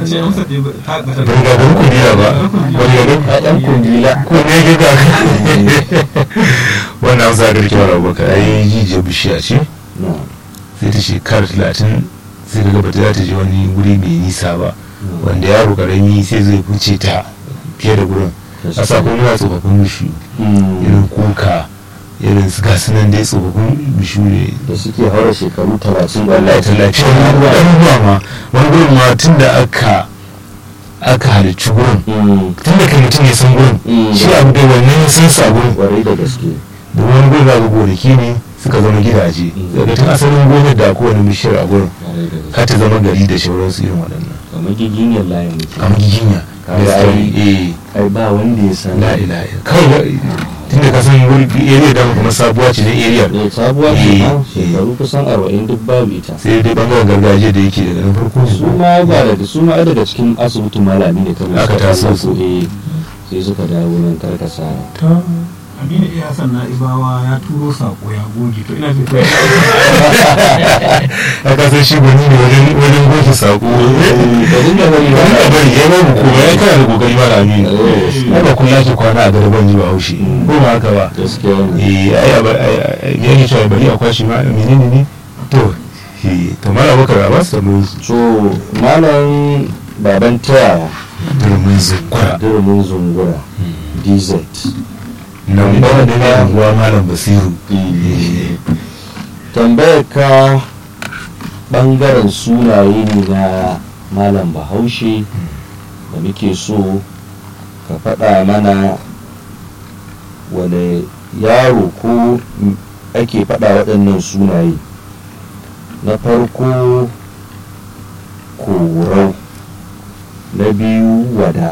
ce amsa ɗaya ba ta ɓata ban ga ban kundila ba ban ga ban ɗan kundila ko ne ga ga wannan amsa da rike wani abubakar ai jijiyar bishiya ce na sai ta shekara talatin sai daga bata za ta je wani guri mai nisa ba wanda yaro karami sai zai fice ta fiye da gurin a sakon muna tsofaffin bishiyu irin kuka irin su gasu nan dai tsofaffin bishiyu ne da suke haura shekaru talatin wallahi tallafi wani abubuwa ma wani gurin ma tun da aka aka halicci gurin Mm, tun da kai mutum ya san gurin Mm. shi abu da wannan ya san sa gurin kwarai da gaske da wani gurin za ga gonaki ne suka zama gidaje Mm. daga tun asalin gonar da kowane bishiyar a gurin kwarai da gaske ka ta zama gari da shauransu irin waɗannan kamar giginyar layin mutum a magiginya Kaga gaskiya ai- eh ai ba wanda ya san la ilaha illa- kawai tun da ka san wuri area da kuma sabuwa ce na area ne sabuwa ce Eh, ma eh. shekaru kusan arba'in duk babu ita sai dai bangaren gargajiya da yake daga nan farko su ma ba daga su ma ai daga cikin asibitin malami ne kawai Aka suka taso ɗauko, su. eh sai suka dawo nan karkasa aminu iya hassan na ibawa ya turo sako ya goge to ina jin to aka san shi gwani ne wajen wajen goge sako ka dinga bari wani ba a bari ya babu kuma ya kana da kokari ma da aminu Eh, ai ba kun yake kwana a garban ji ba haushi ko ba haka ba gaskiya ne eh ai a ba- ai- ai- ya ke cewa bari a kwashi ma menene ne to eh to mala bakar a ba su tambayoyi su so malam baban taya turmin zukura durumin zungura dz nan ba da ne anguwa malam basiru tambayar ka bangaren sunaye ne na malam bahaushe da muke so ka faɗa mana wane yaro ko m- ake faɗa waɗannan sunaye na farko korau na biyu wada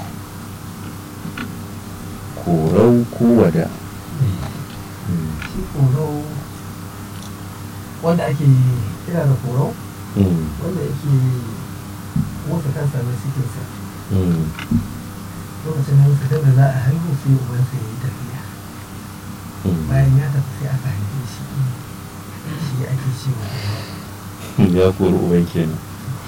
korau ko wada shi koro wanda ake kira da koro Mm, wanda yake wata kansa mai sikinsa mm. lokacin da fitar da za a haihu sai ubansa ya yi tafiya Mm. bayan ya tafi sai aka haife shi shi ake cewa ya kori uban kenan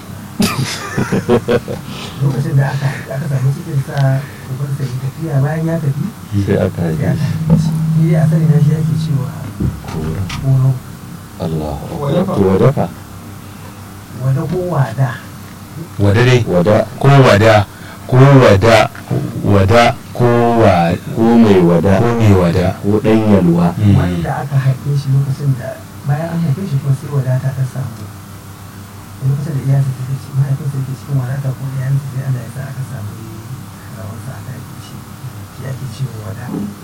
lokacin da aka aka samu cikinsa ubansa ya yi tafiya bayan ya tafi sai aka sai haife aka shi haife shi shi dai asali na shi ake cewa kora koro Allah Wadafa. to wadafa wada ko wada wada dai wada ko wada ko wada wada ko wa ko mai wada ko mai wada ko ɗan yalwa Mm. wanda aka haife shi lokacin da bayan an haife shi kuma sai wadata ta samu lokacin da iyalinsa take ci mahaifinsa yake cikin wadata ko iyalinsa sai Allah ya sa aka samu rawarsa aka haife shi shi ake cewa wada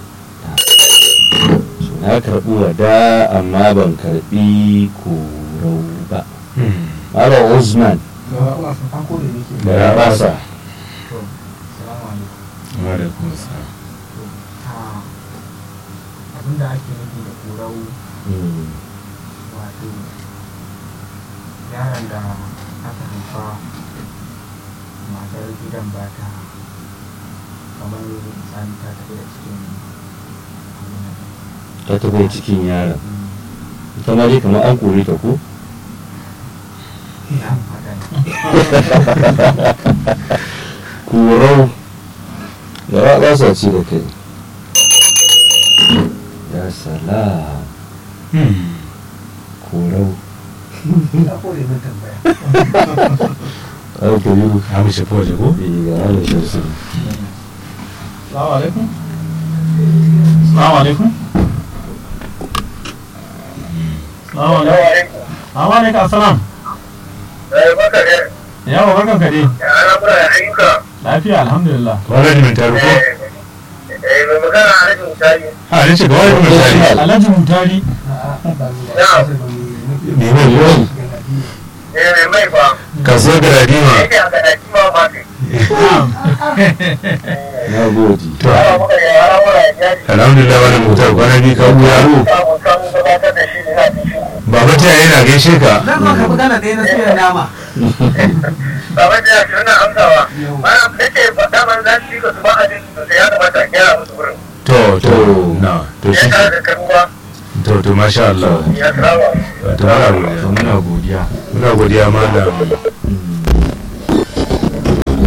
na karɓi wada amma ban karɓi korau ba Mm. Malam Usman an kore ne ke da Rabasa salamu alaikum Wa alaikum assalam. Ah, abinda ake nufi da korau Mm, wato yaron da aka haifa matar gidan ba ta kamar misali ta tafi da cikin abin nan. ta tafi cikin yaron Mm, ita ma dai kamar an kore ta ko ina fata ne. korau da Rabasa ce da kai ya salam Mm. korau Ina kore min tambaya. ai ko yi Ha mu shafi waje ko? bi ga halin shamsu Salamu alaikum. Salamu alaikum. Salamu alaikum. Salamu alaikum assalam. Yawa barkan ka dai. Lafiya alhamdulillah. Wala ne mai taru ko? Ha ne ce ga wani misali. Alhaji Mutari. A'a, ba ni da Na'am. kasar ba ni nake Me mai ko? galadi. Kasuwar Galadima. Na'am. na gode To, alhamdulillah wani mutar kwana biyu ka buya. Baba ta yana gaishe ka. Zan zo ka magana ɗaya na suyan nama. Baba da shi wannan amsawa. Mana nake faɗa man za su yi ka su ba a jin sosai ya kamata a gyara musu wurin. To, to, na, to Ya shi. tare da karuwa To, to, masha Allah. ya saba. To, muna godiya. to muna godiya Muna godiya malam.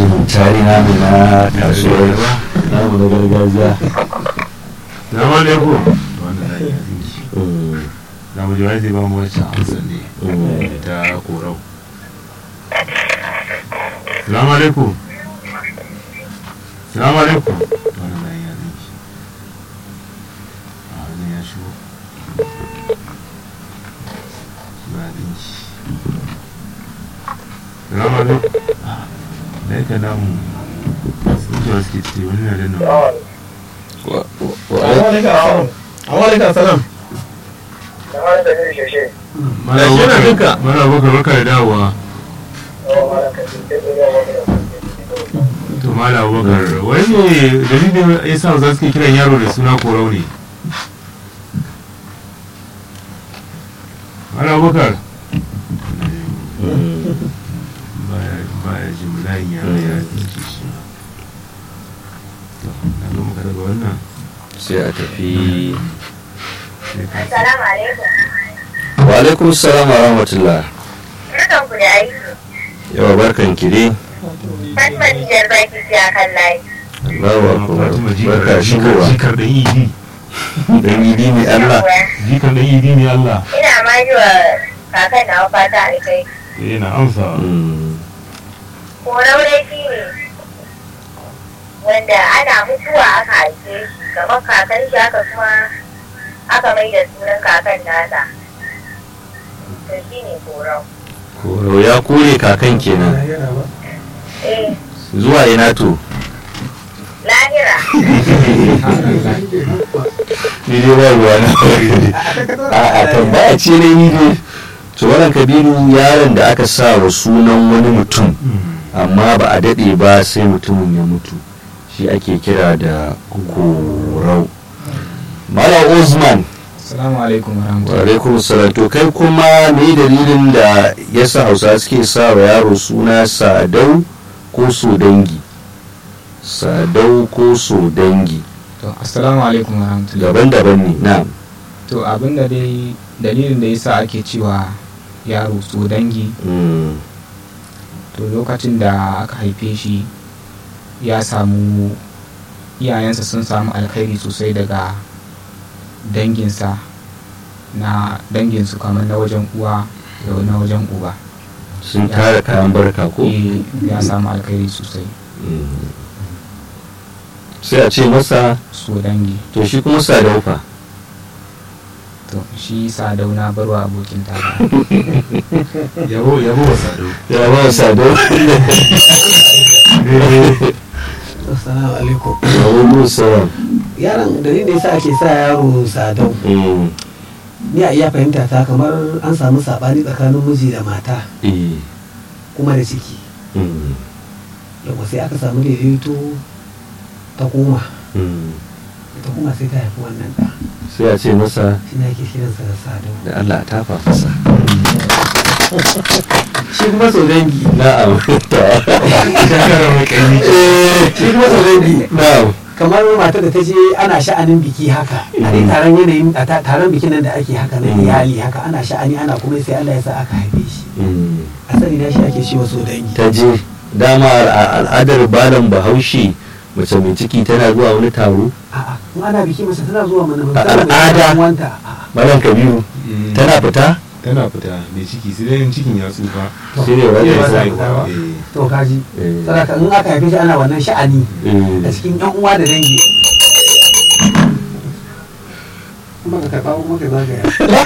tari namu na kasuwar namu na gargajiya Salamu alaikum. Wannan na iya zinki. Mm, Za mu ji wani zai ba mu wancan amsa ne. mm. Ta korau. Salamu alaikum. Salamu alaikum. Wannan na iya zinki. A wannan ya shigo. Ba zinki. Salamu alaikum. Da yake namu. Sun ce wasu ke ce wani na da nan. Wa- wa- wa- Awalika salam. kamar da zai shashe Mana Gashi yana bakar- jinka. Mana bakar barka da dawowa. to mala abubakar wani ne dalilin ya sa za su ke kiran yaro da suna korau ne mala abubakar Mm. Baya- baya jimlayin yaro ya tsinci shi to na zo muka daga wannan sai a tafi sai ka assalamu alaikum wa alaikum salam wa rahmatullah barkan ku da aiki yawa barkan ki dai fatima nijar baki ce a kan layi Allahu akbar Fatima barka jikar shigowa jikar da idi dan idi ne Allah jikar da idi ne Allah ina ma yi wa kakan na fata alkai yana amsa Mm. korau laifi ne wanda ana mutuwa aka haife shi kamar kakan shi aka kuma aka mai da sunan kakan nasa to shi ne korau Koro ya kore kakan kenan eh zuwa ina to lahira ni dai ba ruwa na a a tambaya ce ne ni dai to wannan kabiru yaron da aka sa wa sunan wani mutum amma ba a daɗe ba sai mutumin ya mutu shi ake kira da korau Malam Usman Assalamu alaikum wa warahmatullahi alaikum salam to kai kuma me dalilin da yasa Hausa suke sa wa yaro suna Sadau ko Sodangi Sadau ko Sodangi To assalamu alaikum warahmatullahi daban-daban ne na'am To abinda dai dalilin da yasa ake cewa yaro so dangi Mm, to lokacin da aka haife shi ya samu iyayensa sun samu alkhairi sosai daga danginsa na danginsu kamar na wajen uwa da na wajen uba sun tara kayan barka ko Eh, ya samu alkhairi sosai Mm. sai a ce masa so dangi to shi kuma Sadau fa to shi sadau na barwa abokin tara yabo yabo wa sado ya ba Sadau assalamu alaikum Alaikum salam yaron dalilin da yasa ake sa yaro sadau Mm, ni a iya fahimta ta kamar an samu sabani tsakanin miji da mata eh, kuma da ciki mm, yau sai aka samu daidaito ta koma mm. ta kuma sai ta haifi wannan ɗa sai a ce masa shi ne ake kiransa da sadau da Allah ta fafasa shi kuma sau dangi na'am shakara mai kanyi shi kuma sau dangi na'am kamar matar da ta je ana sha'anin biki haka a dai taron yanayin a ta- taron bikin nan da ake haka na Mm. iyali haka ana sha'ani ana kuma sai Allah ya sa aka haife shi Mm. asali na shi ake shi wasu dangi ta je dama a al'adar balan bahaushe mace mai ciki tana zuwa wani taro a'a in ana biki mace tana zuwa mana A al'ada. wanta a'a malam kabiru tana fita tana fita mai ciki sai dai in cikin ya tsufa sai ne Iya, wani ba sa sai fita ba. Eh. to kaji Eh. saboda in aka haife shi ana wannan sha'ani da cikin yan uwa da dangi kuma ka karɓa kuma ka zagaya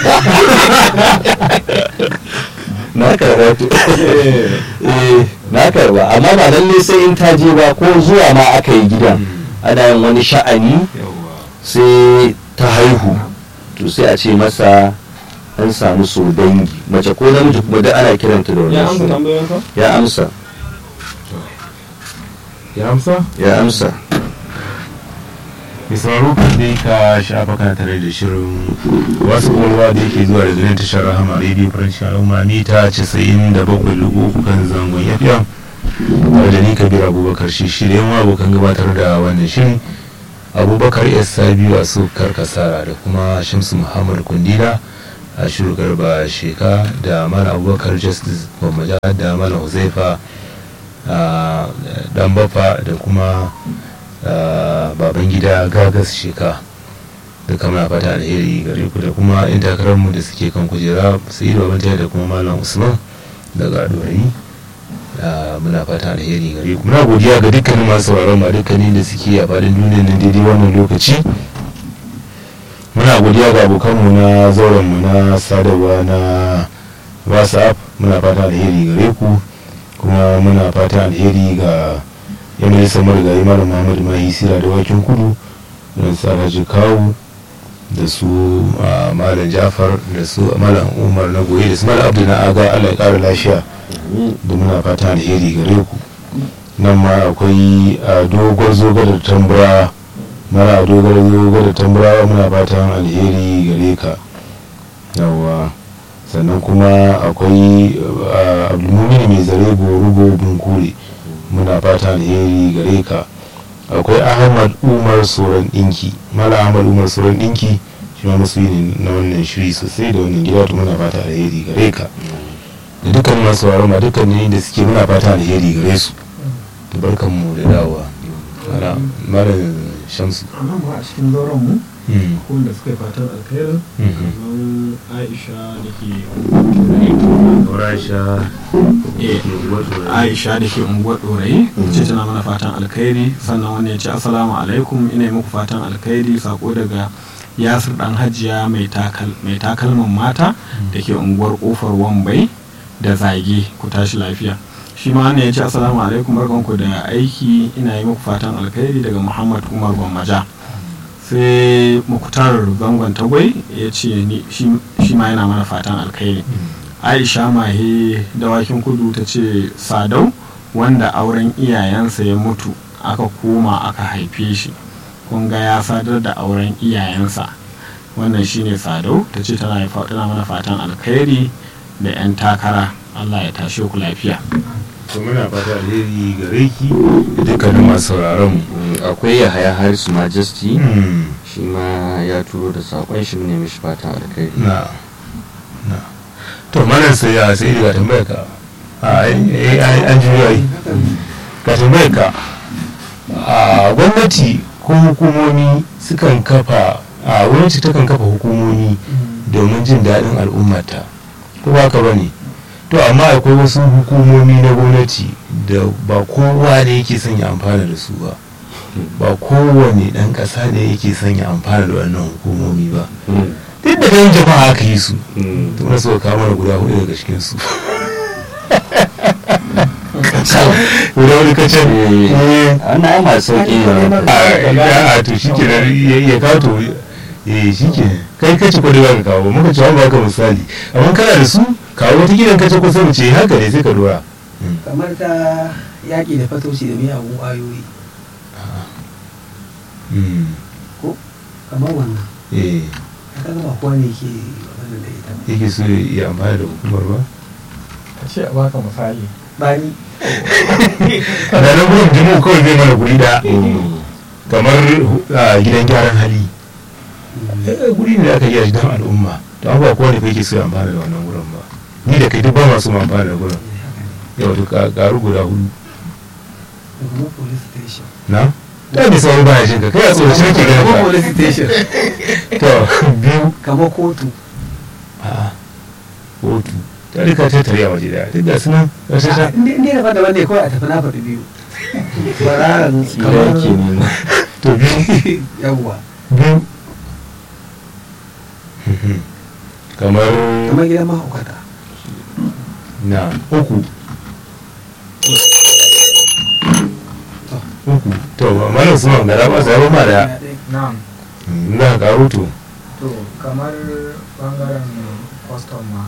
na karba to eh na karba amma ba lalle sai in ta je ba ko zuwa ma aka yi gidan ana yin wani sha'ani yawwa sai ta haihu to sai a ce masa an samu so dangi mace ko namiji kuma da ana kiranta da ya wannan amsa suna tambayoyinka ya amsa ya amsa ya amsa mai sauraro kan dai ka shafa kana tare da shirin wasu ƙwaƙwalwa da yake zuwa daga nan tashar rahama radio faranshi al'umma mita casa'in da bakwai lugu uku kan zangon yafiya tare da ni kabir abubakar shi shirya ma abokan gabatar da wannan shirin abubakar s sabiu a sukar kasara da kuma shamsu muhammad kundila a shiru garba sheka da mala abubakar justice gwammaja da mala huzaifa ah, dan bafa da kuma ah, baban gida gagas sheka duka muna fata alheri gare ku da kuma in takararmu da suke kan kujera sai da babanta da kuma malam usman daga dorayi Ah, muna fata alheri gare ku muna godiya ga dukkanin masu sauraron ma dukkanin da suke a faɗin duniyar nan daidai wannan lokaci muna godiya ga abokanmu na zaurenmu na sadarwa na whatsapp muna fata alheri gare ku kuma muna fata alheri ga yan majalisar marigayi malam muhammadu mahi sira da wakin kudu da su alhaji kawu da su ah, malam jafar da su malam umar na goye da su malam abdu na aga allah ya kara lafiya da muna fata alheri gare ku nan ma akwai a dogon zogar tambura mara a dogon zogar tambura muna fatan alheri gare ka yawa sannan kuma akwai a, abdulmumin mai zare gorugo bunkure muna fatan alheri gare ka akwai ahmad umar soran dinki mala ahmad umar soran dinki shi ma masu ne na wannan shiri sosai da wannan gida to muna fata alheri gare ka da dukkan masu sauraron ma dukkan ne da suke muna fata alheri gare su da barkan mu da dawowa mala mala shamsu a nan ba a cikin zauren mu Mm, ko da suka yi fatan alkhairin mhm. kamar aisha da ke Eh, aisha da ke unguwar ɗorayi ce tana mana fatan alkhairi sannan wani ya ce assalamu alaikum ina yi muku fatan alkhairi sako daga yasir dan hajiya mai takal- mai takalman mata da ke unguwar kofar wambai da zage ku tashi lafiya shi ma ne ya ce assalamu alaikum barkanku da aiki ina yi muku fatan alkhairi daga muhammad umar gwammaja sai mukutar zangon tagwai ya ce ni- shi shi ma yana mana fatan alkhairi aisha mahe dawakin kudu ta ce sadau wanda auren iyayensa ya mutu aka koma aka haife shi kun ga ya sadar da auren iyayensa wannan shine sadau ta ce tana fa- tana mana fatan alkhairi da 'yan takara allah ya tashe ku lafiya to muna fata alheri gare ki da dukkanin masu sauraron mu Mm, akwai yahaya harisu majesty Mm, shi ma ya turo da sakon shi ne mishi fatan alkhairi na na to malam sai ya sai daga tambayar ka a ai- ai- ai- an juyo ai ka tambayar ka a gwamnati ko hukumomi sukan kafa a gwamnati takan kafa hukumomi domin jin daɗin al'ummata ko ba ka bane to amma akwai wasu hukumomi na gwamnati da ba kowa ne yake son ya amfana da su ba ba kowane ɗan ƙasa ne yake son ya amfana da wannan hukumomi ba Mm, duk da ɗan jama'a aka yi su mm. to na so ka mana guda hudu daga cikin su guda wani kacan Eh, wannan ai masu sauƙi ne a to shi ke ya kato eh shi ke kai kace ko da ba ka kawo muka ce ba ka misali amma kana da su kawo wata gidan kace ko sai mu ce haka ne sai ka dora kamar ta yaƙi da fatoci da miyagun ƙwayoyi Mm, kamar wannan eh ka ga ba kowa ne ke wannan da ita ba yake so ya amfana da hukumar ba ka ce a baka misali bani da nan gudun jimu kawai zai mana guri da Mm, kamar a gidan gyaran hali Eh, guri ne da aka yi don al'umma to an ba kowane fa yake so ya amfana da wannan gurin ba ni da kai duk ba masu ma amfana da gurin yau to ka karu guda hudu da kuma police station na da mai sauran baya jin ka kai a tsoraci nake ganin kuma ka police station to biyu kamar kotu a kotu ta rika ta tare a waje da duk da sunan wasu ta inda inda daban daban ne kawai a tafi na faɗi biyu bararan tsira yake ne to biyu yawwa biyu kamar kamar gidan mahaukata na uku uku to malam suna gara ba sai ba da na'am na karo to to kamar bangaren custom ma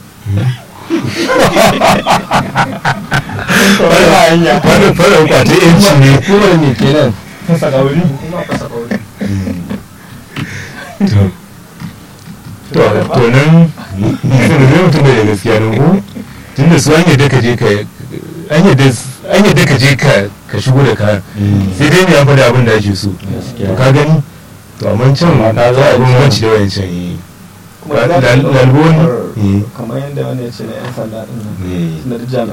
wannan fara kwace yanci ne kuma ne kenan fasa kauri kuma fasa kauri to to to nan sun da mutum da gaskiya nan ko tun da su an yadda ka je ka an yadda an yadda ka je ka ka shigo da kayan sai dai ne ya faɗa abin da ake so Gaskiya. to ka gani to amma can na za a bambanci da wayancan yi kuma za ka Lal- ɗaukar lalbon eh, kamar yadda wani ya ce na 'yan sanda ɗin nan eh, tunda duk jami'an